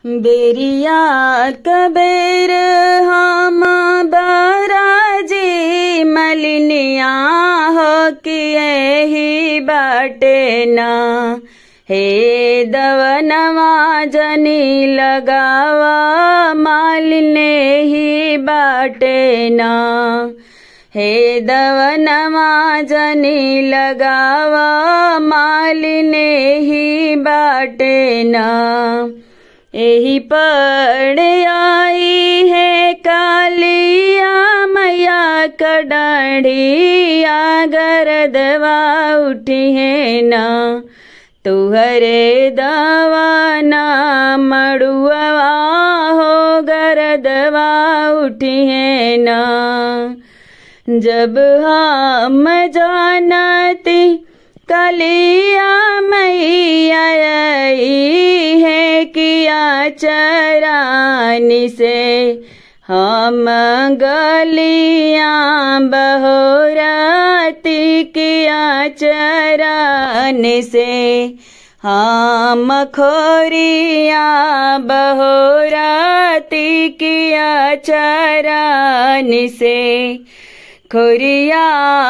बेरिया कबेर हम बराजी मलिनिया हो कि यही बाटे ना हे दवनवा जनी लगावा मालिने ही बाटे ना हे दवनवा जनी लगावा मालिने ही बाटे ना एही पड़ आई है कालिया मैया कडाढ़िया गरदवा उठी है ना तुहरे दवा ना मड़ुआ हो गरदवा उठी है ना जब हम जानती कलिया मैया है किया चरानी से हम गलियां बहोराती किया चरानी से हम खोरिया बहोराती किया चरानी से खोरिया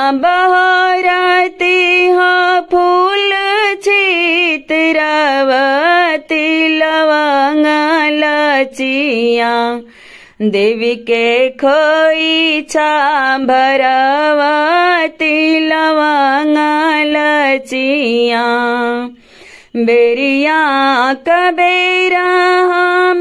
बहोराती हो फूल छितरवती लवंग लचिया देवी के खोई छा भरवती लवंग लचिया बेरिया कबेरा हम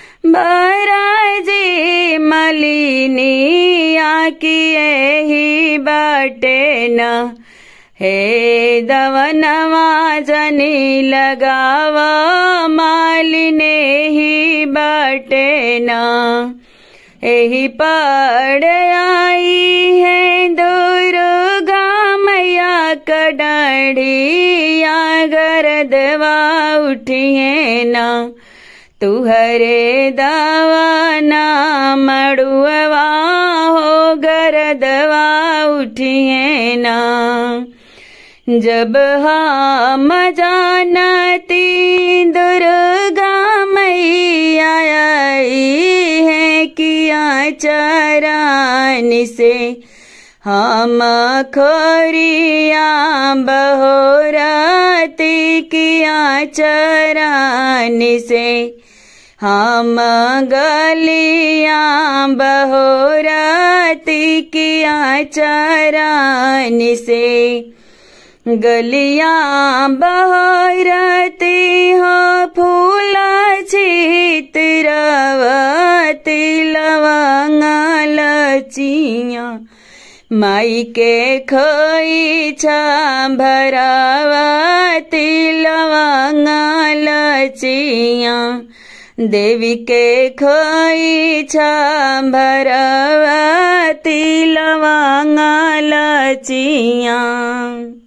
बराजी मलिनिया की यही बाटे न हे दवनवा जनी लगावा मालिने ही बाटे न एही पड़ आई है दुर्गा मैया कडाढ़िया गरदवा उठी है ना तुहरे दवा ना मड़ुआ हो गरदवा उठी है ना जब हम जानती दुर्गा मैया आई है किया चरानी से हम खोरिया बहोराती किया चरानी से हम गलियां बहोराती किया चरानी से गलियां बहोराती हो फूला छितरवती लवंग लचिया माई के खोई छा भरावती लवंग लचिया देवी के खोई छा भरावती लवंग लचिया